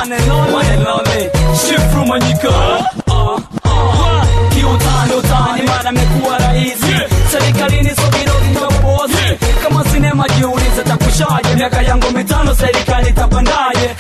one and only, one and only. Shifru Manyika. Uh, uh, kiutani utani mara amekuwa rahisi serikalini sogirogi ndio bosi kama sinema jiulize takushaje miaka yangu mitano serikali tapandaje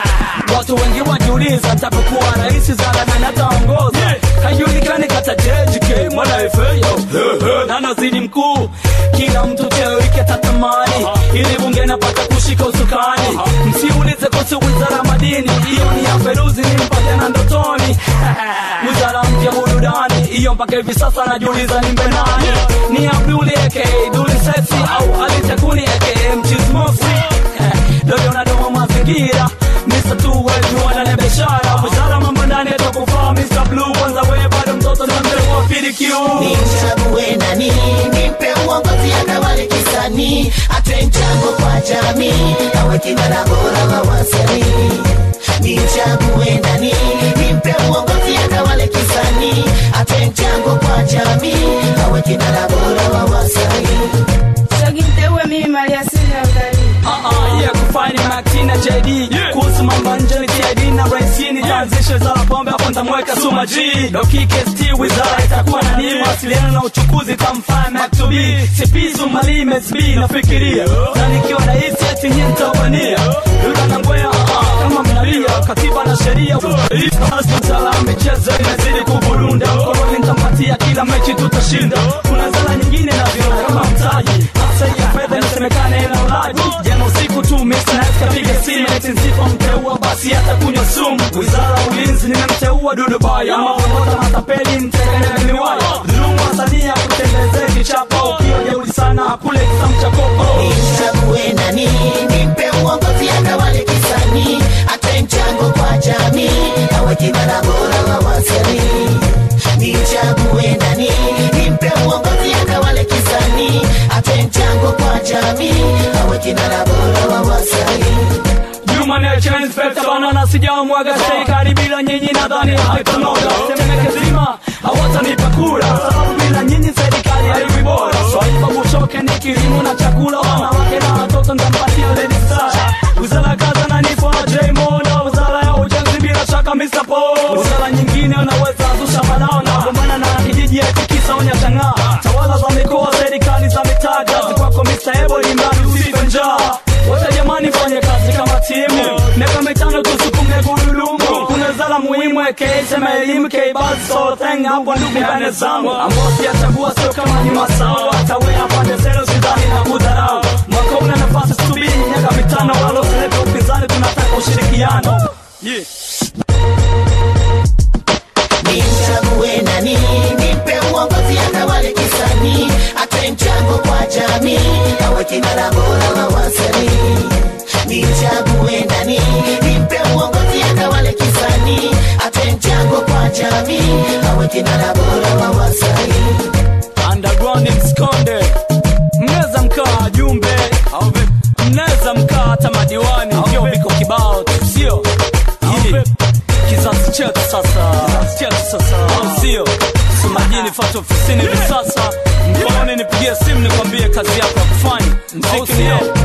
watu wengi wajiuliza tapokuwa rahisi zala nani ataongoza hajulikani kata jejike mwana efeyo na nazidi mkuu kila mtu cheo ike tatamani ili bunge napata kushika usukani msiulize kuhusu wizara madini hiyo ni ya feruzi nimpate na ndotoni wizara mpya burudani hiyo mpaka hivi sasa najiuliza nimbe nani ni abduli aka duli sexy au alitakuni aka mchismosi dodo na domo mazingira Mr. tu wetu na biashara wizara mambo ndani atakufaa Mr. Blue kwanza wewe bado mtoto na mzee wa PDQ nimchague nani nimpe uongozi atawale kisanii atoe mchango kwa jamii awe kinara bora wa wasanii nimchague nani nimpe uongozi atawale kisanii atoe mchango kwa jamii awe kinara bora wa wasanii Chaginteue mimi mali asili ya utalii. Uh-uh, yeah, kufaini Martina JD kuhusu mambo nje ni TID na raisini taanzishe za pombe hapo nitamweka Suma G Dokike ST wizara itakuwa na nini mawasiliano na uchukuzi tamfanya Mac to be sipizu malime SB nafikiria na nikiwa rais eti nyinyi mtawania Yule na ngwea uh-uh, kama mnalia katiba na sheria Sala michezo inazidi kuburunda Koroni nitampatia kila mechi tutashinda kuna zala nyingine na viona kama mtaji hasa ya fedha inasemekana ina ulaji jana usiku tu Mr. Nice kapiga simu eti nisipomteua basi atakunywa sumu wizara ya ulinzi nimemteua Dudu Baya ama promota matapeli mtekene miwaya dhulumu wasania kutembezea kichapa ukiwa jeuri sana kule kisamu cha kopo nimchague nani nimpe uongozi atawale kisanii atoe mchango kwa jamii awe kinara bora wa wasanii nimchague nani nimpe uongozi atawale kisanii atoe mchango kwa jamii awe kinara bora wa wasanii Juma Nature Inspector banana sijamwaga serikali bila nyinyi nadhani haitanoga Temeke zima hawatanipa kura sababu bila nyinyi serikali haiwi bora Swahili babu choke ni kilimo na chakula wanawake na watoto nitampatia Lady Star Wizara ya kazi ananipa J Mono Wizara ya ujenzi bila shaka Mr. Paul Wizara nyingine unaweza zusha balao na gombana na kijiji atikisa onya chang'aa Tawala za mikoa serikali za mitaa kazi kwako Mr. Ebo ni mradi usife njaa wote jamani fanye kazi kama timu miaka mitano tusukume gurudumu kuna zala muhimu ekesema elimu keibasotheng hapo ndugu mbane zangu ambao siyachagua sio kama ni masawa tawea pande zenu sidhani na kudharau mwaka una nafasi subiri miaka mitano wala usilete upinzani tunataka ushirikiano yeah. nimchague nani nimpe uongozi atawale kisanii atoe mchango kwa jamii awe kinara bora wa wasanii nimchague nani nimpe uongozi atawale kisanii atoe mchango kwa jamii awe kinara bora wa wasanii underground msikonde mnaweza mkaa jumbe au vipi? mnaweza mkaa hata madiwani vyo viko kibao tu, sio Hii, kizazi chetu sasa kizazi chetu sasa au sio sumajini fata ofisini hivi sasa mkononi nipigie simu nikwambie kazi yako ya kufanya mziki ni